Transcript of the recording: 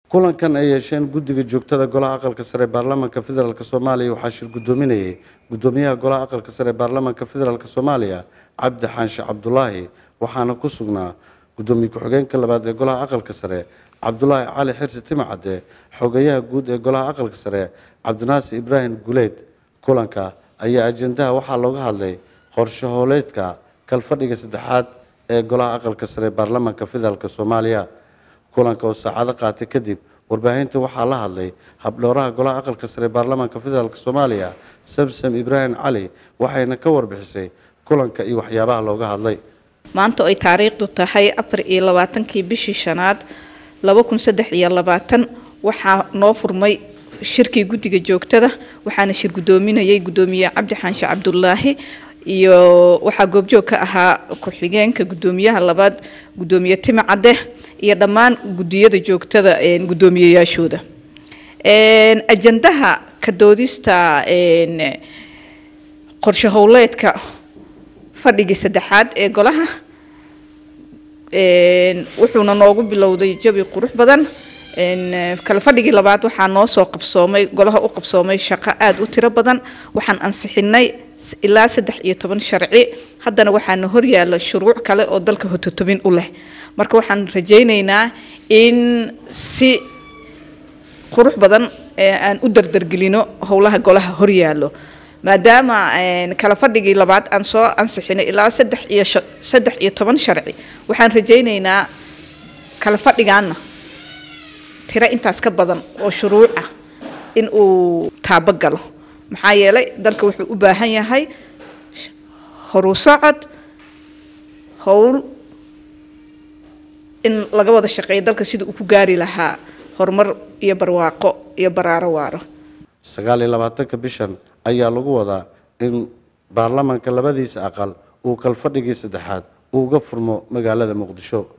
kulankan ay yeesheen guddiga joogtada golaha aqalka sare ee baarlamaanka federaalk soomaaliya waxaa shir guddoominayay guddoomiyaha golaha aqalka sare ee baarlamaanka federaalk soomaaliya cabdi xaanshe cabdulaahi waxaana ku sugnaa guddoomiye ku-xigeenka labaad ee golaha aqalka sare cabdulaahi cali xirsi timacadde xogeyaha guud ee golaha aqalka sare cabdinaasir ibraahim guleed kulanka ayaa ajendaha waxaa looga hadlay qorshe hooleedka kalfadhiga saddexaad ee golaha aqalka sare ee baarlamaanka federaalk soomaaliya kulanka oo saacado qaatay kadib warbaahinta waxaa la hadlay habdhowraha golaha aqalka sare ee baarlamaanka federaalk soomaaliya samsam ibraahim cali waxayna ka warbixisay kulanka iyo waxyaabaha looga hadlay maanta ay taariikhdu tahay afar iyo labaatankii bishii shanaad laba kun saddex iyo labaatan waxaa noo furmay shirkii guddiga joogtada waxaana shir guddoominayay guddoomiye cabdi xaanshe cabdulaahi iyo waxaa goobjoog ka ahaa ku-xigeenka guddoomiyaha labaad guddoomiye timi cadde iyo dhammaan guddiyada joogtada guddoomiyeyaashooda ajandaha ka doodista qorshe howleedka fadhigii saddexaad ee golaha wuxuuna noogu bilowday jawi qurux badan kale fadhigii labaad waxaa noo soo qabsoomay golaha u qabsoomay shaqo aada u tiro badan waxaan ansixinay ilaa saddex iyo toban sharci haddana waxaana horyaala shuruuc kale oo dalka hototobin u leh marka waxaan rajaynaynaa in si qurux badan aan u dardargelino howlaha golaha horyaalo maadaama kala fadhigii labaad aan soo ansixinay ilaa saddex iyo saddex iyo toban sharci waxaan rajaynaynaa kala fadhigaana tiro intaas ka badan oo shuruuc ah in uu taabagalo maxaa yeelay dalka wuxuu u baahan yahay horu socod howl in laga wada shaqeeyo dalka sida uu ku gaari lahaa horumar iyo barwaaqo iyo baraaro waaro sagaal iyo labaatanka bishan ayaa lagu wadaa in baarlamaanka labadiisa aqal uu kalfadhigii saddexaad uu uga furmo magaalada muqdisho